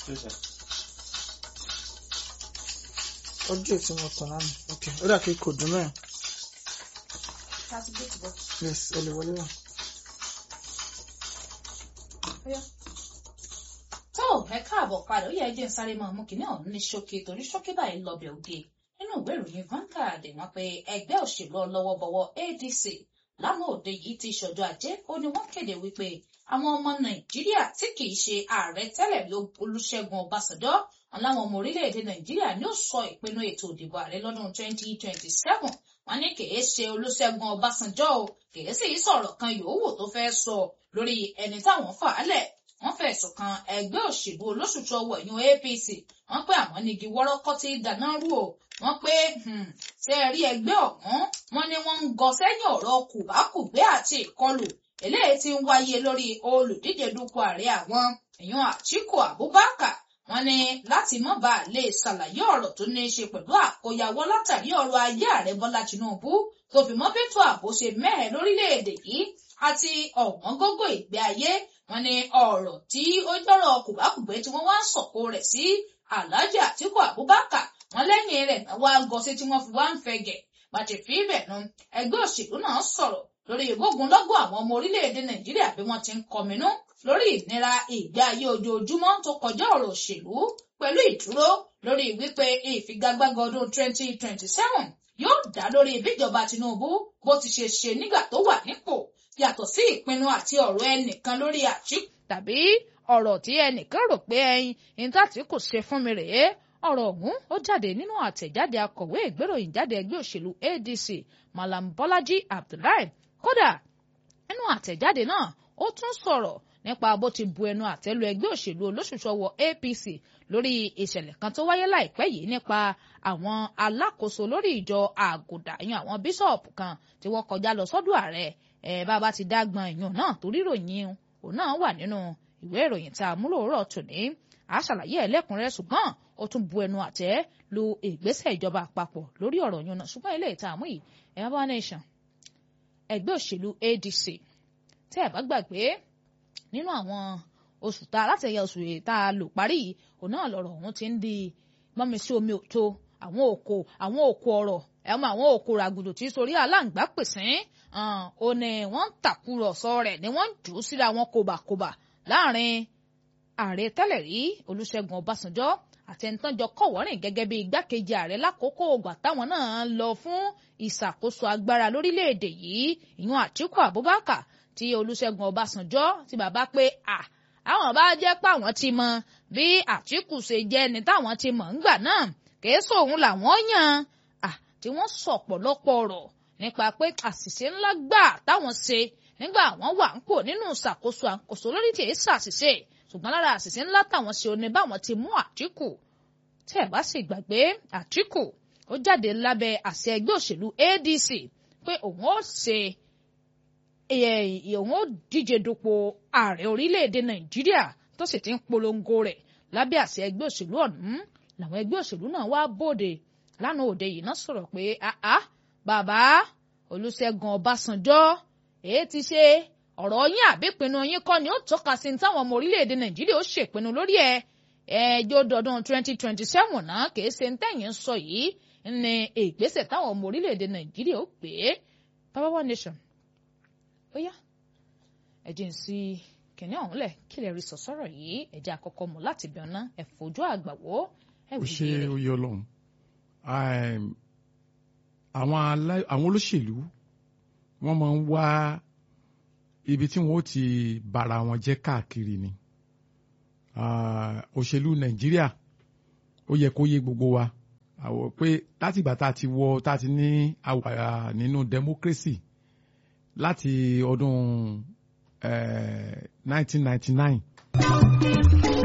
ojú ètò mo tàn lánàá ok ó dà kí kò dùn mẹ́rin yes ẹ lè wọlé náà. tó ẹ káàbọ̀ padà ó yẹ ẹjẹ́ sáré máa mú kinní ọ̀hún ní ṣókí torí ṣókí báyìí lọ́bẹ̀ òde nínú ìwé ìròyìn Vanguard wọ́n pe ẹgbẹ́ òṣèlú ọlọ́wọ́bọwọ́ ADC lánàá òde yìí ti ṣọjọ́ ajé ó ní wọ́n kéde wípé àwọn ọmọ Nàìjíríà tí kì í ṣe ààrẹ tẹ́lẹ̀ rí Olúṣẹ́gun Ọbásanjọ́ aláwọn ọmọ orílẹ̀-èdè Nàìjíríà ní ó sọ ìpinnu ètò ìdìbò ààrẹ lọ́dún 2027 wọ́n ní kì í ṣe Olúṣẹ́gun Ọbásanjọ́ o kì í sì sọ̀rọ̀ kan yòówù tó fẹ́ sọ lórí ẹni táwọn fà á lẹ̀ wọ́n fẹ̀sùn kan ẹgbẹ́ òṣèlú olóṣùṣù ọwọ́ ìyún APC wọ́n pé àwọn nígi wọ́rọ́kọ́ tí dáná rú o wọ́n pé ṣe rí ẹgbẹ́ ọ̀hún wọ́n ní wọ́n ń gọ sẹ́yìn ọ̀rọ̀ kùbákùgbé àti ìkọlù eléyìí tí ń wáyé lórí olùdíje dupò ààrẹ àwọn ìyún Àtíkù Abubakar wọ́n ní láti má bàa lè ṣàlàyé ọ̀rọ̀ tó ní í ṣe pẹ̀lú àkóyawọ́ látàrí ọ̀rọ̀ ayé ààrẹ Bọ́lá Tinubu tó fi mọ́ bẹ́tò ààbò ṣe mẹ́hẹ̀ lórílẹ̀‐èdè yìí àti ọ̀wọ́n gógó ìgbé ayé wọ́n ní ọ̀rọ̀ tí ó jọrọ kùbákùgbé tí wọ́n wá ń sọ̀kò rẹ̀ sí Alhaji Atiku Abubakar wọ́n lẹ́yìn rẹ̀ náà wá gọsí tí wọ́n fi wá ń fẹ̀gẹ̀ bàtẹ fi ibẹ̀ nu ẹgbẹ́ òṣèlú náà sọ̀rọ̀ lórí ìgbógunlọ́gọ̀ àwọn ọmọ orílẹ̀-èdè Nàìjíríà bí wọ́n ti ń kọminú lórí ìnira ìgbé ayé ojoojúmọ́ tó kọjá ọ̀rọ̀ òṣèlú pẹ̀lú ìdúró lórí wípé ìfigagbága ọdún 2027 yóò dá lórí ìbíjọba Tinubu bó ti ṣe ṣe nígbà tó wà nípò yàtọ̀ sí ìpinnu àti ọ̀rọ̀ ẹnìkan lórí Àtíkù. tàbí ọ̀rọ̀ tí ẹnìkan rò pé ẹyin ìtàtí kò ṣe fún mi rèé ọ̀rọ̀ ọ̀hún ó jáde nínú àtẹ̀jáde akọ̀wé ìgbéròyìn jáde ẹgbẹ́ òṣèlú ADC Malam Bọ́lájí Abdullahi kódà nínú àtẹ̀jáde náà ó tún sọ̀rọ̀ nípa bó ti bu ẹnu àtẹ́lu ẹgbẹ́ òṣèlú olóṣùṣọwọ́ APC lórí ìṣẹ̀lẹ̀ kan tó wáyé láìpẹ́ yìí nípa àwọn alákòóso lórí ìjọ àgùdà yan àwọn bíṣọ̀pù kan tí wọ́n kọjá lọ sọ́dọ̀ ààrẹ ẹ̀ bàbá ti dágbọn ìyún náà torí ròyìn òun náà wà nínú ìwé ìròyìn tá a múlò rọ̀ tòní a ṣàlàyé ẹlẹ́kùnrẹ́ ṣùgbọ́n ó tún bu ẹnu àtẹ́ lu ìgbésẹ̀ ìjọba àpapọ̀ lórí ọ̀rọ̀ yún náà ṣùgbọ́n ilé ìta àmú yìí ẹ̀yà bá nation ẹgbẹ́ òṣèlú ADC tẹ́ ẹ̀ bá gbàgbé nínú àwọn oṣù tá a látẹ̀yẹ oṣù tá a lò parí yìí òun náà lọ̀rọ̀ ọ̀hún ti ń di mọ́mi sí omi òtó àwọn òkò àwọn òkò ọ̀rọ̀ ẹ̀ mọ àwọn òkò ràgùdù tí sórí aláǹgbá pèsè ó ní wọ́n ń tàkúrọ̀sọ rẹ̀ ni wọ́n ń jù ú síra wọn kòbàkòbà láàrin ààrẹ tẹ́lẹ̀ rí Olúṣẹ́gun Ọbásanjọ́ àtẹnitánjọ kọ̀wọ́rìn gẹ́gẹ́ bí igbákejì ààrẹ lákòókò ògbà táwọn náà lọ fún ìṣàkóso agbára lórílẹ̀‐èdè yìí ìyún Àtíkù Abubakar tí Olúṣẹ́gun Ọbásanjọ́ tí bàbá pé à àwọn bá jẹ́ pé àwọn ti mọ bí Àtíkù ṣe jẹ́ ni táwọn ti mọ̀ ńgbà náà kìí sóhun làwọn yàn à tí wọ́n sọ ọ̀pọ̀lọpọ̀ ọ̀rọ̀ nípa pé àṣìṣe ńlá gbà táwọn ṣe nígbà àwọn wà ń pò nínú ìṣàkóso àkóso lórí tí èyí ṣàṣìṣe ṣùgbọ́n lára àṣìṣe ńlá táwọn ṣe oní báwọn ti mú Àtíkù tí ẹ̀ bá sì gbàgbé Àtíkù ó jáde lábẹ́ àṣẹ ẹgbẹ́ òṣèlú ADC pé òun ó ṣe òun ó díje dupò ààrẹ orílẹ̀-èdè Nàìjíríà tó sì ti ń polongo rẹ̀ lábẹ́ àṣẹ ẹgbẹ́ òṣèlú ọ̀hún làwọn ẹgbẹ́ òṣèlú náà wá bòde lánàá òde yìí náà sọ̀rọ̀ pé àá bàbá Olúṣẹ́gun Ọbásanjọ́ èé ti ṣe ọ̀rọ̀ yín àbípinnu yín kọ́ ni ó tọ́ka sí ní táwọn ọmọ orílẹ̀-èdè Nàìjíríà ó ṣèpinnu lórí ẹ̀ ẹjọ́ dọdún 2027 náà kìí ṣe ń tẹ̀yìn sọ yìí ní ìgbésẹ̀ táwọn ọmọ orílẹ̀-èdè Nàìjíríà ó pè é Baba One Nation ó yá ẹ̀jẹ̀ ń sí kìnìún ọ̀hún lẹ̀ kí lè rí sọ̀sọ́rọ̀ yìí ẹ̀jẹ̀ àkọ́kọ́ mọ̀ láti bí ọ̀nà ẹ̀fọ́jú àgbàwó ó ṣe oyè Ọlọ́run àwọn olóṣèlú wọ́n máa ń wá ibi tí wọ́n ó ti bára wọn jẹ́ káàkiri ni òṣèlú nàìjíríà ó yẹ kó yé gbogbo wa àwọ̀ pé látìgbà tá a ti wọ tá a ti ní àwà nínú democracy láti ọdún 1999.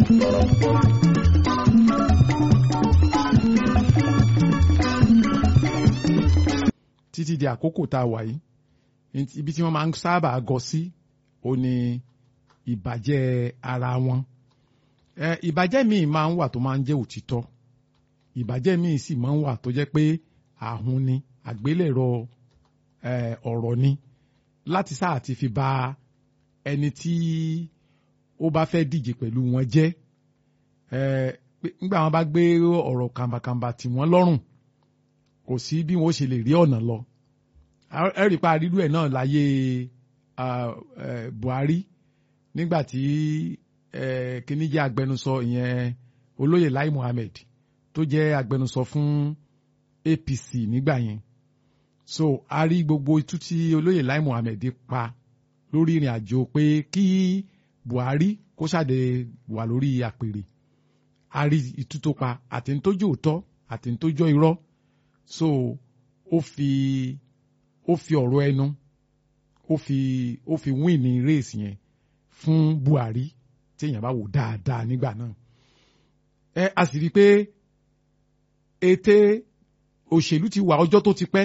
títí di àkókò tá a wà yìí ibi tí wọ́n máa ń sábà gọ sí ó ní ìbàjẹ́ ara wọn ìbàjẹ́ míì máa ń wà tó máa ń jẹ́ òtítọ́ ìbàjẹ́ míì sì máa ń wà tó jẹ́ pé àhun ni àgbélẹ̀rọ ọ̀rọ̀ ni láti sáà ti fi ba ẹni tí ó bá fẹ́ díje pẹ̀lú wọn jẹ́ ẹ pé nígbà wọn bá gbé ọ̀rọ̀ kàmbàkàmbà tì wọ́n lọ́rùn kò sí bí wọ́n ṣe lè rí ọ̀nà lọ ẹ rí i pa rírú ẹ̀ náà láyé Buhari nígbà tí kíní jẹ́ agbẹnusọ ìyẹn olóyè Lai Muhammed tó jẹ́ agbẹnusọ fún APC nígbà yẹn so a rí gbogbo itú tí olóyè Lai Muhammed pa lórí ìrìn àjò pé kí Buhari kó ṣàdé wà lórí àpèrè a rí itú tó pa àti ní tó jẹ́ òótọ́ àti ní tó jẹ́ irọ́ so ó fi ó fi ọ̀rọ̀ ẹnu ó fi ó fi win ní race yẹn fún Buhari téèyàn bá wò dáadáa nígbà náà ẹ a sì rí i pé ète òṣèlú ti wà ọjọ́ tó ti pẹ́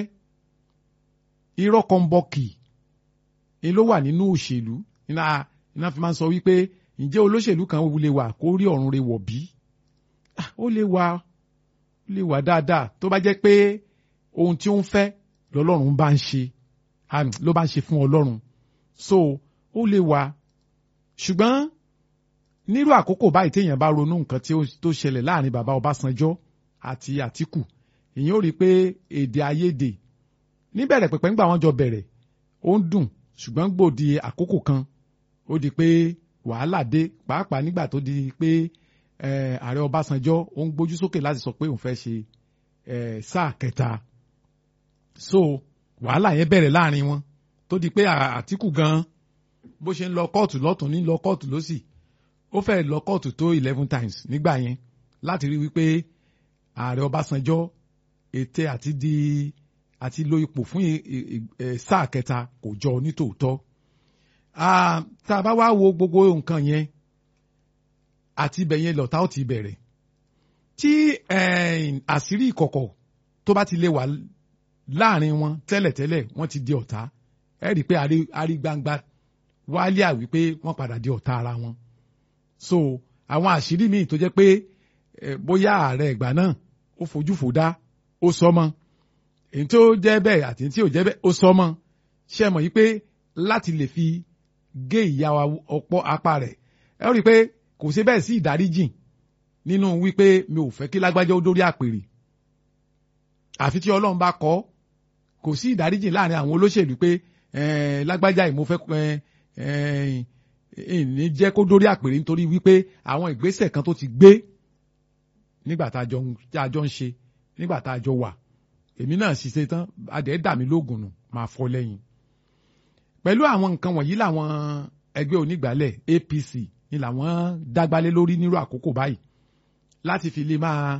irọ́ kan bọ́kì ni ló wà nínú òṣèlú iná iná fi máa ń sọ wípé ǹjẹ́ olóṣèlú kan lè wà kó rí ọ̀run rẹ̀ wọ̀ bí ó lè wà ó lè wà dáadáa tó bá jẹ́ pé ohun tí ó ń fẹ́ lọ́lọ́run bá ń ṣe ló bá ń ṣe fún ọlọ́run so ó lè wà ṣùgbọ́n nírú àkókò báyìí téèyàn bá ronú nǹkan tó ṣẹlẹ̀ láàrin bàbá Ọbásanjọ́ àti Àtíkù èyàn ó rí i pé èdè àìyedè níbẹ̀rẹ̀ pẹ̀pẹ̀ ńgbà wọ́n jọ bẹ̀rẹ̀ ó ń dùn ṣùgbọ́n gbòdì àkókò kan ó di pé wàhálà dé pàápàá nígbà tó di pé ààrẹ Ọbásanjọ́ ó ń gbójú sókè láti sọ pé òun fẹ́ ṣe sáà kẹta so wàhálà yẹn bẹ̀rẹ̀ láàrin wọn tó di pé Àtíkù gan bó ṣe ń lọ kóòtù lọ́tún ní lọ kóòtù lọ́sì ó fẹ́ lọ kóòtù tó eleven times nígbà yẹn láti rí wípé ààrẹ Ọbásanjọ́ ète àti di àti lo ipò fún sáà kẹta kò jọ nítòótọ́ tá a bá wá wo gbogbo nǹkan yẹn àti ibẹ̀ yẹn lọ́tà ó ti bẹ̀rẹ̀ tí àṣírí ìkọ̀kọ̀ tó bá ti lè wà láàrin wọn tẹ́lẹ̀tẹ́lẹ̀ wọ́n ti di ọ̀tá ẹ rí i pé àrí gbangba wálé àwí pé wọ́n padà di ọ̀tá ara wọn so àwọn àṣírí míì tó jẹ́ pé bóyá ààrẹ ìgbà náà ó fojú fò dá ó sọ mọ́ èyí tó jẹ́ bẹ́ẹ̀ àti tí ò jẹ́ bẹ́ẹ̀ ó sọ mọ́ ṣe mọ̀ yí pé láti lè fi gé ìyá ọ̀pọ̀ apá rẹ̀ ẹ rí i pé kò sí bẹ́ẹ̀ sí ìdáríjìn nínú wípé mi ò fẹ́ kí lágbájá ó dórí àpèrè àfi tí ọlọ́run bá kọ́ kò sí ìdáríjìn láàrin àwọn olóṣèlú pé lágbájá yìí mo fẹ́ ní jẹ́ kó dórí àpèrè nítorí wípé àwọn ìgbésẹ̀ kan tó ti gbé nígbà tá a jọ ń ṣe nígbà tá a jọ wà èmi náà ṣiṣẹ́ tán adẹ́ dà mí lóògùn nù máa fọ́ lẹ́yìn. pẹ̀lú àwọn nǹkan wọ̀nyí làwọn ẹgbẹ́ onígbàálẹ̀ APC ni làwọn dágbálé lórí nírú àkókò báyìí láti fi lè máa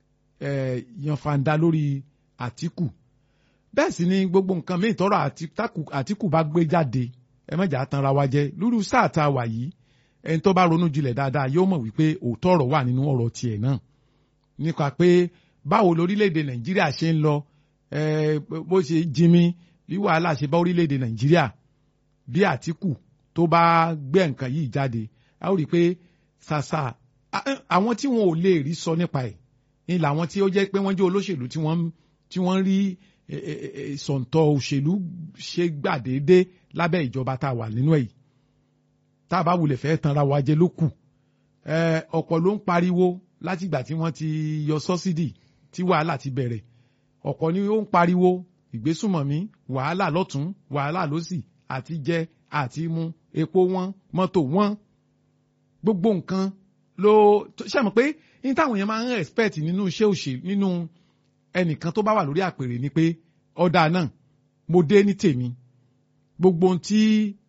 yan fanda lórí Àtíkù bẹ́ẹ̀ sì ni gbogbo nǹkan míì tọrọ Àtíkù bá gbé jáde ẹ mẹ́jà tanra wa jẹ lúrú sáà tá a wà yìí ẹni tó bá ronú jinlẹ̀ dáadáa yóò mọ̀ wípé òótọ́ ọ̀rọ̀ wà nínú ọ̀rọ̀ tiẹ̀ náà nípa pé báwo lórílẹ̀‐èdè nàìjíríà ṣe ń lọ bó ṣe jimi bí wàhálà ṣe bá orílẹ̀‐èdè nàìjíríà bí àtìkù tó bá gbé nǹkan yìí jáde a ó rí i pé ṣàṣà àwọn tí wọn ò lè rí sọ nípa ẹ̀ ni làwọn tí ó jẹ́ pé wọ́n jẹ́ olóṣèlú tí wọ́n tí wọ́n rí sọ̀ǹtọ̀ òṣèlú ṣe gbàdédé lábẹ́ ìjọba tá a wà nínú ẹ̀ yìí tá a bá wulẹ̀ fẹ́ tanra wa jẹ ló kù ọ̀pọ̀ ló ń pariwo látìgbà tí wọ́n ti yọ sọ́sídì tí wàhálà ti bẹ̀rẹ̀ ọ̀pọ̀ ni ó ń pariwo ìgbésùmọ̀mí wàhálà lọ́tún wàhálà lọ́sì àti jẹ àti mu epo wọn mọ́tò wọn gbogbo nǹkan ló ṣe mọ̀ pé ní táwọn yẹn máa ń respect nínú iṣẹ́ òṣèlú nínú ẹnìkan tó bá wà lórí àpèrè ni pé ọ̀dà náà mo dé ní tèmi gbogbo ohun tí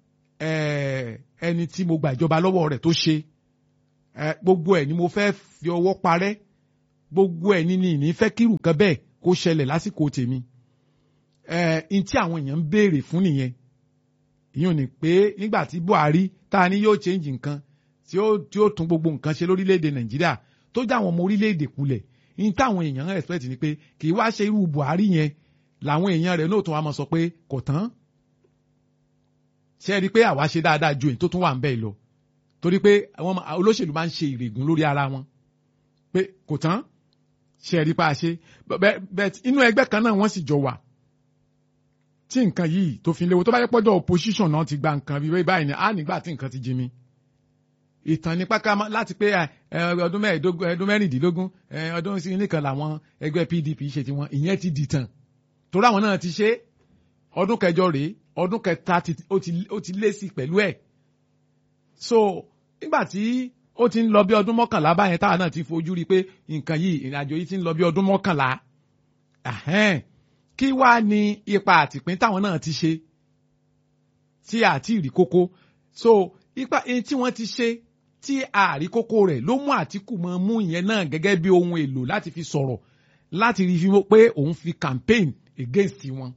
ẹni tí mo gba ìjọba lọ́wọ́ rẹ̀ tó ṣe gbogbo ẹ̀ ni mo fẹ́ fi ọwọ́ parẹ́ gbogbo ẹ̀ ní ní ní fẹ́ kírù kan bẹ́ẹ̀ kó ṣẹlẹ̀ lásìkò tèmi n tí àwọn èèyàn ń béèrè fún nìyẹn ìyẹn ò ní pé nígbà tí Buhari tá a ní yóò change nǹkan tí ó tí ó tún gbogbo nǹkan ṣe lórílẹ̀‐èdè Nàìjíríà tó já àwọn ọmọ orílẹ̀‐èdè kulẹ̀ n táwọn èèyàn ń expect ni pé kì í wá ṣe irú Buhari yẹn làwọn èèyàn rẹ̀ náà tún wá máa sọ pé kò tán ṣe é rí i pé àwa ṣe dáadáa ju èyí tó tún wà ń bẹ́ẹ̀ lọ torí pé àwọn olóṣèlú máa ń ṣe ìrègùn lórí ara wọn pé kò tán ṣe rí pa ṣe bẹ́ẹ̀ inú ẹgbẹ́ kan náà wọ́n sì jọ wà tí nǹkan yìí tó fi léwu tó bá yẹ pọ́jọ́ opposition náà ti gba nǹkan bíi báyìí ni á nígbà tí nǹkan ti jí mi ìtàn nípa ká má- láti pé ẹ, ọdún mẹ́ẹ̀ẹ́dógún ọdún mẹ́rìndínlógún ẹ, ọdún sí nìkan làwọn ẹgbẹ́ PDP ṣe tiwọn ìyẹn ti dìtàn torí àwọn náà ti ṣe ọdún kẹjọ rèé ọdún kẹta ti- ó ti- ó ti lé sí pẹ̀lú ẹ̀ so nígbà tí ó ti ń lọ bí ọdún mọ́kànlá báyẹn táwa náà ti fojú rí i pé nǹkan yìí ìrìnàjò yìí ti ń lọ bí ọdún mọ́kànlá Ahẹ́n. kí wá ní ipa àtìpín táwọn náà ti ṣe tí àti ìrí kókó so ipa ẹni tí wọ́n ti ṣe tí àrí kókó rẹ̀ ló mú Àtíkù mọ́ mú ìyẹn náà gẹ́gẹ́ bí ohun èlò láti fi sọ̀rọ̀ láti rí fi pé òun fi campaign against wọn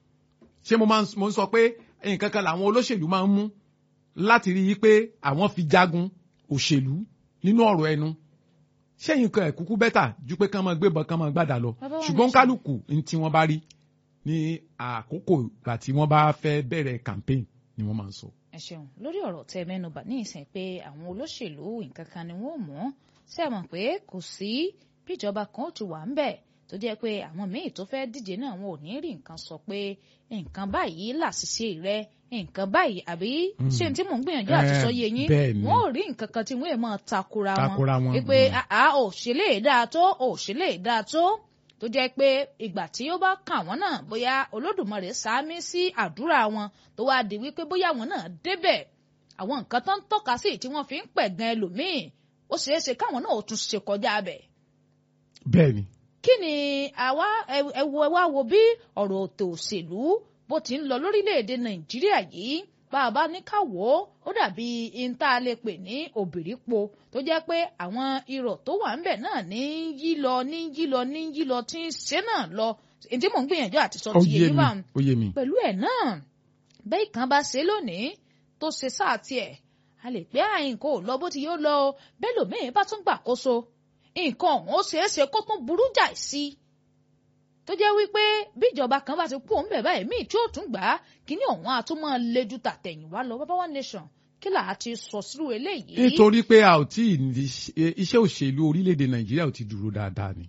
ṣé mo máa ń mo ń sọ pé nǹkan kan làwọn olóṣèlú máa ń mú láti rí i pé àwọn fi jagun òṣèlú nínú ọ̀rọ̀ ẹnu ṣé nǹkan ẹ̀ kúkú bẹ́tà ju pé kán máa gbébọn kán máa gbàdá lọ Bàbá wa ṣùgbọ́n ní sọ- kálukú ní tí wọ́n bá rí ní àkókò ìgbà tí wọ́n bá fẹ́ bẹ̀rẹ̀ campaign ni wọ́n máa ń sọ. ẹ ṣeun lórí ọ̀rọ̀ tẹ mẹ́nubà ní ìsìn pé àwọn olóṣèlú nǹkan kan ni wọ́n mú ṣe é mọ̀ pé kò sí bíjọba kan ó ti wà ń bẹ̀ tó jẹ́ pé àwọn míì tó fẹ́ díje náà wọn ò ní rí nǹkan sọ pé nǹkan báyìí làṣìṣe rẹ nǹkan báyìí àbí ṣé n tí mò ń gbìyànjú àti Eh, sọ yé yín bẹ́ẹ̀ ni. wọn ò rí nǹkan kan tí wọ́n è máa takora Takora wọn, wọn pé mm. àá ò ṣe lè dáa tó ò ṣe lè dáa tó tó jẹ́ pé ìgbà tí ó bá kàn wọ́n náà bóyá olódùmarè sáámi sí àdúrà wọn tó wá di wípé bóyá wọn náà débẹ̀ àwọn nǹkan tó ń tọ́ka sí tí wọ́n fi ń pẹ̀gàn ẹlòmíì ó ṣeé ṣe káwọn náà ó tún ṣe kọjá bẹ̀. bẹ́ẹ̀ ni kí ni àwa ẹ wo ẹ wá wo bí ọ̀rọ̀ òtò òṣèlú bó ti ń lọ lórílẹ̀‐èdè nàìjíríà yìí bá a bá ní ká wò ó ó dàbí ìta lè pè ní òbírípo tó jẹ́ pé àwọn irọ́ tó wà ńbẹ̀ náà ní yí lọ ní yí lọ ní yí lọ tí ń ṣe náà lọ èyí tí mò ń gbìyànjú àti sọ ó ti yé yé yín mi bá ó yé mi. pẹ̀lú ẹ̀ náà bẹ́ẹ̀ kan bá ṣe lónìí tó ṣe sáà tiẹ̀ a lè pé àyìnkò lọ bó ti yóò lọ o bẹ́ẹ̀ lòmíì bá tún gbàkóso nǹkan ọ̀hún ó ṣeé ṣe kó tún burú jáì sí i tó jẹ́ wípé bíjọba kan bá ti kú òun bẹ̀ báyìí míì tí ó tún gbà á kíní ọ̀hún á tún máa le ju tàtẹ̀yìnwá lọ bàbá wa nation kí là á ti sọ sírú eléyìí. nítorí pé a ò tí ì ní ṣe- iṣẹ́ òṣèlú orílẹ̀-èdè nàìjíríà ò ti dúró dáadáa ni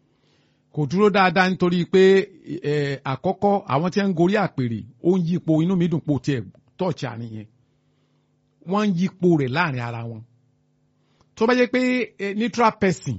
kò dúró dáadáa nítorí pé ẹ, àkọ́kọ́ àwọn tí wọ́n ń gorí àpèrè ó ń yípo inú mi dùn pò tiẹ̀ tọ́ọ̀chì àárín yẹn wọ́n ń yípo rẹ̀ láàrin ara wọn tó bá jẹ́ pé eh, neutral person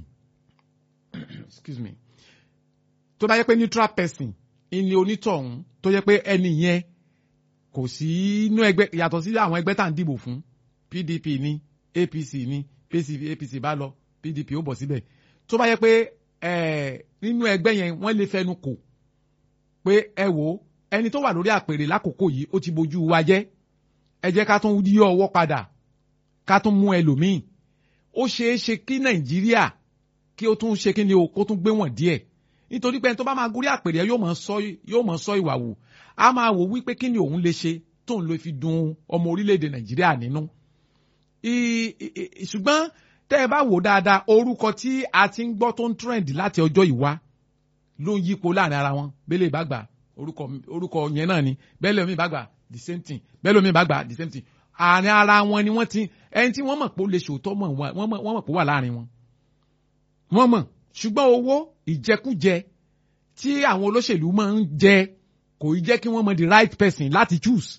excuse me tó bá jẹ́ pé neutral person ìní onítọ̀hún tó jẹ́ pé ẹni yẹn kò sí inú ẹgbẹ́ yàtọ̀ sí àwọn ẹgbẹ́ tá à ń dìbò fún PDP ní APC ní PCP APC bá lọ PDP ó bọ̀ síbẹ̀ tó bá yẹ pé ẹ̀, nínú ẹgbẹ́ yẹn wọ́n lè fẹnu kò pé ẹ wò ó ẹni tó wà lórí àpèrè lákòókò yìí ó ti bojú wa jẹ́ ẹ jẹ́ ká tún yí ọwọ́ padà ká tún mú ẹlòmíì ó ṣeé ṣe kí Nàìjíríà kí ó tún ṣe kí ni o kó tún gbé wọn díẹ̀ nítorí pé ẹni tó bá máa gorí àpèrè yóò máa sọ yóò máa sọ ìwà wò a máa wò wípé kí ni òun lè ṣe tóun lè fi dùn ọmọ orílẹ̀-èdè Nàìjíríà nínú I- i- i- ṣùgbọ́n tẹ́ ẹ bá wò dáadáa orúkọ tí a ti ń gbọ́ tó ń trend láti ọjọ́ ìwá ló ń yípo láàrin ara wọn bẹ́lẹ̀ bá gbà orúkọ orúkọ yẹn náà ni bẹ́lẹ̀ omi bá gbà the same thing bẹ́lẹ̀ omi bá gbà the same thing àárín ara wọn ni wọ́n ti ẹni tí wọ́n mọ̀ pé ó lè ṣòótọ́ mọ̀ wọ́n wọ́n mọ̀ wọ́n mọ̀ pé ó wà láàrin wọn wọ́n mọ̀ ṣùgbọ́n owó ìjẹkújẹ tí àwọn olóṣèlú máa ń jẹ kò í jẹ́ kí wọ́n mọ the right person láti choose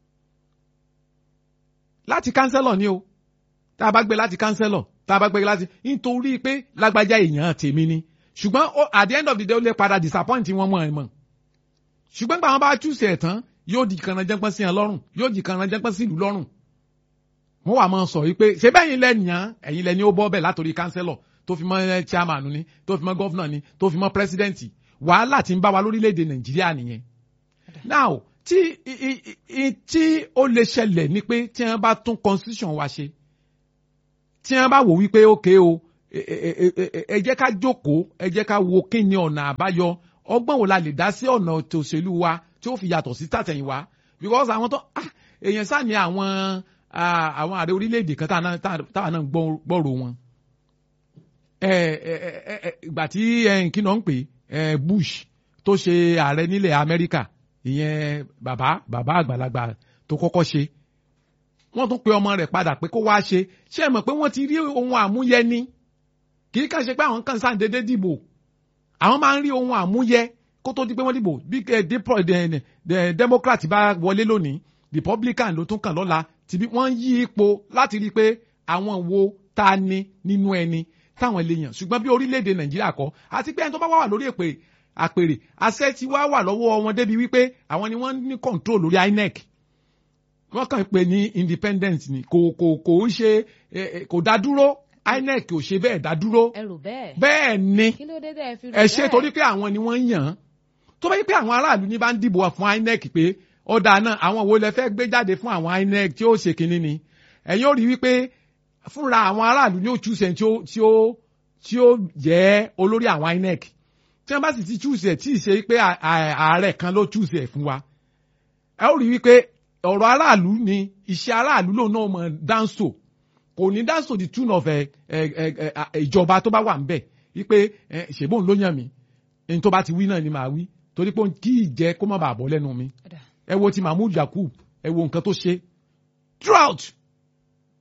láti kánsẹ́lọ̀ ni o tá a bá gbé láti kánsẹ́lọ̀ tá a bá gbé láti nítorí pé lágbájá èèyàn tèmi ni ṣùgbọ́n ó- at the end of the day ó lè padà disappoint wọn mọ̀ ẹ̀ mọ̀ ṣùgbọ́n gbà wọn bá choose ẹ̀ tán yóò di kanna jẹ́pọ́n sí ẹ lọ́rùn yóò di kanna jẹ́pọ́n sí ìlú lọ́rùn wọ́n wà máa sọ yìí pé ṣé bẹ́yìn lẹ́nìyàn ẹ̀yin lẹ́ni ó bọ́ bẹ́ẹ̀ látòrí kánsẹ́lọ̀ tó fi mọ́ eh, chairman ni tó fi mọ́ gọ́fúnà ni tó fi mọ́ pírẹsidẹ́ǹtì wàhálà tí ń bá wa lórílẹ̀‐èdè nàìjíríà nìyẹn now tí i- i- i- tí ó lè ṣẹlẹ̀ ni pé tí wọ́n bá tún constitution wa ṣe tí wọ́n bá wò wípé ókè o ẹ- ẹ- ẹ- ẹ- ẹ jẹ́ ká jókòó ẹ jẹ́ ká wo kí ni ọ̀nà àbáyọ ọgbọ́n wo la lè dá sí ọ̀nà ètò òṣèlú wa tí ó fi yàtọ̀ sí tàtẹ̀yìnwá because àwọn tó ah, èèyàn sáà ní àwọn ah, àwọn ààrẹ orílẹ̀-èdè kan táwọn náà- táwọn náà gbọ́- gbọ́rò wọn ẹ ẹ ẹ ẹ ìgbà tí ẹ kí náà ń pè ẹ Bush tó ṣe ààrẹ nílẹ̀ Amẹ́ríkà ìyẹn bàbá bàbá àgbàlagbà tó kọ́kọ́ ṣe wọ́n tún pe ọmọ rẹ̀ padà pé kó wá ṣe ṣé ẹ mọ̀ pé wọ́n ti rí ohun àmúyẹ ni kì í kàn ṣe pé àwọn kan sáà dédé dìbò àwọn máa ń rí ohun àmúyẹ kó tó di pé wọ́n dìbò bí ẹ dipro ẹ ẹ Democrat bá wọlé lónìí Republican ló tún kàn lọ́la tìbí wọ́n yí ipò láti rí i pé àwọn wo ta ni nínú ẹni táwọn lè yàn ṣùgbọ́n bí orílẹ̀-èdè nàìjíríà kọ́ àti pé ẹni tó bá wà lórí èpè àpèrè àṣẹ tí wá wà lọ́wọ́ wọn débi wípé àwọn ni wọ́n ní control lórí INEC wọ́n kàn pé ní independent ni kò kò kò ń ṣe eh, eh, kò dá dúró INEC ò ṣe bẹ́ẹ̀ dá dúró ẹ rò bẹ́ẹ̀ bẹ́ẹ̀ ni kí ló dé tẹ́ ẹ fi rò ẹ ṣe bẹ́ẹ̀? torí pé àwọn ni wọ́n ń yàn án tó bá yẹ pé àwọn aráàlú ní bá ń dìbò fún INEC pé ọ̀dà náà àwọn wo lẹ fẹ́ gbé jáde fún àwọn INEC tí ó ṣe kínní ni ẹ̀yin ó rí wípé fúnra àwọn aráàlú ní ó chúùsẹ̀ tí ó tí ó tí ó jẹ́ olórí àwọn INEC tí wọ́n bá sì ti chúùsẹ̀ tí ì ṣe pé à- à- ààrẹ kan ló chúùsẹ̀ fún wa ẹ ó rí wípé ọ̀rọ̀ aráàlú ni iṣẹ́ aráàlú lòun náà mọ̀ dáńsò kò ní dáńsò the tune of ẹ, ẹ, ẹ, ẹ, ìjọba tó bá wà ń bẹ̀ wípé ẹ, ṣèbóun ló yàn mí ẹni tó bá ti wí náà ni màá wí torí pé kí ìjẹ́ kó má bàa bọ́ lẹ́nu mi Ọ̀dà. ẹ wo ti mahmood yakub ẹ wo nǹkan tó ṣe throughout